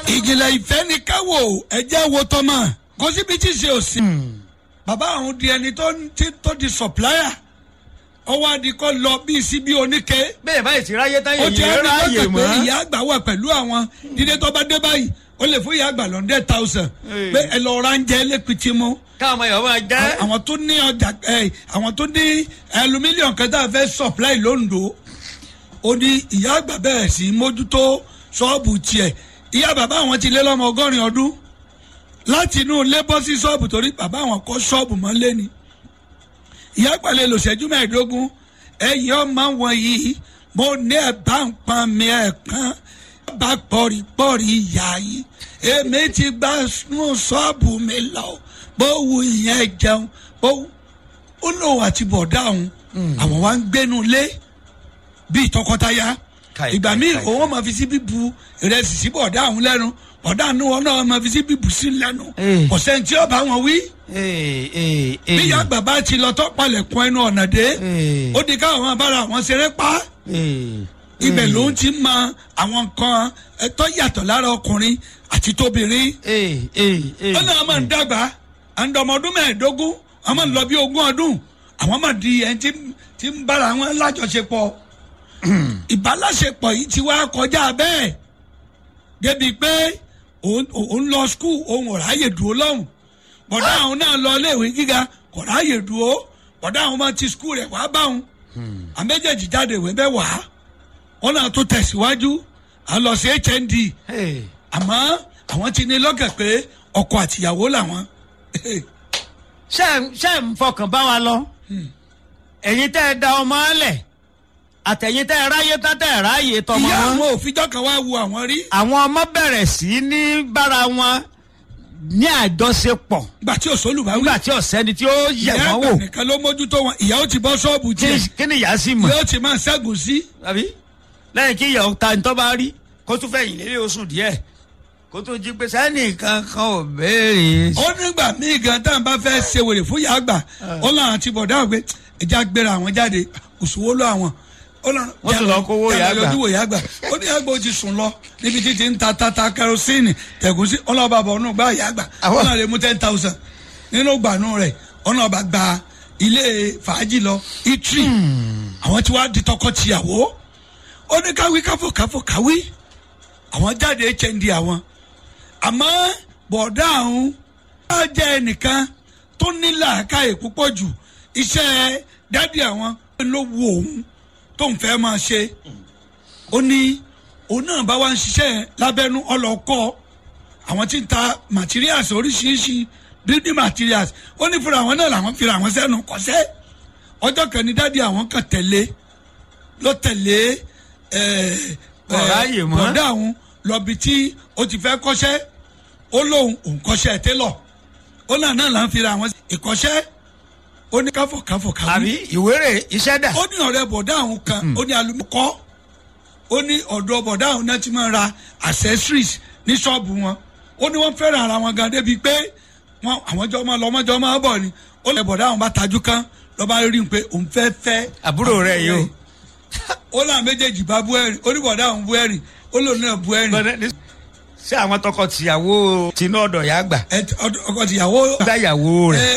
ìjìnlẹ̀ ìfẹ́ ni káwò ẹ̀jẹ̀ wo tọ́mọ̀ kó síbi tí ṣe ò sí. bàbá àwọn di ẹni tó ti- tó di supplier ọwọ́ adìkọ́ lọ bíi síbi oníke bẹ́ẹ̀ báyìí ti ráyé táyé ó ti yìí ẹni ráyè lọ́kàn pé mọ́. ìyá àgbà wà pẹ̀lú àwọn dídé tó bá dé báyìí ó lè fún ìyá àgbà lọ́ndẹ̀ thousand Ee. pé ẹ lọ ra ń jẹ lẹ́pìtì mú káwọn ọmọ yòówó máa jẹ́. àwọn tó ní ọjà ẹ àwọn tó ní ẹlú mílíọ̀nù kẹta fẹ́ supply londo ó ní ìyá àgbà bẹ̀rẹ̀ sí í mójútó ṣọ́ọ̀bù tiẹ̀ ìyá bàbá àwọn ti lé lọ́mọ ọgọ́rin ọdún láti inú ilé bọ́ sí ṣọ́ọ̀bù torí bàbá àwọn kọ́ ṣọ́ọ̀bù mọ́ lé ni ìyá àgbà lè lò ṣẹ́jú mẹ́ẹ̀ẹ́dógún ẹ̀yìn ọmọ wọn yìí mo ní ẹ̀ bá ń pọn mi ẹ̀ kan bá pọ̀rìpọ̀rì ìyá yìí èmi ti gbà nù ṣọ́ọ̀bù mi lọ bó wu ìyẹn jẹun bó ó lóun àti bọ̀dá òun àwọn wa ń gbénu lé bíi tọkọtaya Kai, ìgbà kai, míì kai, òun máa fi sí bíbu ìrẹsì sí bọ̀dá òun lẹ́nu bọ̀dá òun wọn náà máa fi sí bíbu sí lẹ́nu Eh. ọ̀sẹ̀ tí ó bá wọn wí Ee, ee, ee. bí ìyá àgbà bá ti lọ tọ́ palẹ̀kùn ẹnu ọ̀nà dé Eh. ó di káwọn máa bára àwọn ṣeré pa á Ee, ibẹ̀ ee. ló ń ti mọ àwọn nǹkan ẹ̀tọ́ yàtọ̀ lára ọkùnrin àti tóbìnrin Ee, ee, ee. ó náà máa ń dàgbà àǹdọ̀mọ ọdún mẹ́ẹ̀ẹ́dógún àwọn máa ń lọ bí ogún ọdún àwọn máa di ẹni tí tí ń bára wọn lájọṣepọ̀ ìbálàṣepọ̀ yìí ti wá kọjá bẹ́ẹ̀ débi pé òun òun lọ skul òun ò ráyè dúró lọ́hùn bọ̀dá àwọn náà lọ iléèwé gíga kò ráyè dúró bọ̀dá àwọn máa ti skul rẹ̀ wá bá òun àméjèèjì jáde ìwé bẹ́ẹ̀ wá wọn náà tó tẹ̀síwájú à ń lọ sí hnd Ee. àmọ́ àwọn ti ní lọ́kàn pé ọkọ àtìyàwó làwọn. ṣé ẹ- ṣé ẹ ń fọkàn bá wa lọ ẹ̀yin tẹ́ ẹ da ọmọ lẹ̀ àtẹ̀yin tẹ́ ẹ ráyé tán tẹ́ ẹ ráyè tọmọ ìyá wọn àwọn òfijọ́ kan wá wo àwọn rí àwọn ọmọ bẹ̀rẹ̀ sí ní bára wọn ní àjọṣepọ̀ gbà tí òṣòlù bá wí. nígbà tí ọ̀sẹ́ni tí ó yẹ̀ ìyá wọ́n àgbà wò nìkan ló mójútó wọn ìyá ó ti bọ́ ṣọ́ọ̀bù kí tiẹ̀ kí ni ìyá sì mọ̀ yóò ti máa ṣẹ́gun sí. àbí lẹ́yìn kí ìyàwó ta ní tọ́ bá rí kó tún fẹ̀yìn lélẹ̀ oṣù díẹ̀ kó tún jí pé sẹ́ni kankan ò béèrè. ó nígbà míì gan tá à ń bá fẹ́ ṣe wèrè fún ìyá àgbà ó láwọn ti bọ̀dá àgbẹ̀ ẹja gbéra àwọn jáde òṣùwò lọ àwọn. ó lọ Wọ́n tún lọ kówó ìyá àgbà. lójú ìyá àgbà ó ní àgbà ó ti sùn lọ níbi títí ń ta tata kerosene tẹ̀gúsí ọlọ́ba bọ̀ ọ̀nà gba ìyá àgbà Àwọn- ọ̀nà lè mú ten thousand nínú gbanú rẹ̀ ọ̀nà ọba gba ilé fàájì lọ itri àwọn tí wàá di tọkọ-tìyàwó ó ní káwí káfò káfò káwí àwọn jáde hnd àwọn àmọ́ bọ̀dá àwọn á jẹ́ ẹnìkan tó ní làákàyè púpọ̀ jù iṣẹ́ dádì àwọn ló wu òun tó ń fẹ́ máa ṣe ó ní òun náà bá wá ń ṣiṣẹ́ lábẹ́nú ọlọ́kọ́ àwọn tí ń ta materials oríṣiríṣi building materials ó ní fúnra àwọn náà làwọn fira àwọn sẹ́nu kọ́sẹ́ ọjọ́ kan ní dádì àwọn kan tẹ̀lé ló tẹ̀lé ẹ̀ Kò ráyè mọ́. bọ̀dá àwọn lọ́bi tí ó ti fẹ́ kọ́ṣẹ́ ó lóun òun kọ́ṣẹ́ télọ̀ ó náà náà là ń fira àwọn ìkọ́ṣẹ́ ó ní káfọ̀ káfọ̀ káwí àbí ìwéré iṣẹ́ dà. ó ní ọ̀rẹ́ bọ̀dá àwọn kan ó ní alumukọ́ ó ní ọ̀dọ̀ bọ̀dá àwọn náà ti máa ra accessories ní ṣọ́ọ̀bù wọn ó ní wọ́n fẹ́ràn ara wọn gan débi pé wọn àwọn jọ máa lọ ọmọ jọ máa bọ̀ ni ó lè bọ̀dá àwọn bá tajú kán lọ́ba rí i pé òun fẹ́ fẹ́ Àbúrò rẹ̀ yìí o. ó náà méjèèjì bá bú ẹ̀rìn ó ní bọ̀dá àwọn bú ẹ̀rìn ó lòun náà bú ẹ̀rìn ṣé àwọn tọkọ tìyàwó tinú ọ̀dọ̀ yà gbà ẹ ọkọ tìyàwó gbà yàwó rẹ̀. ẹ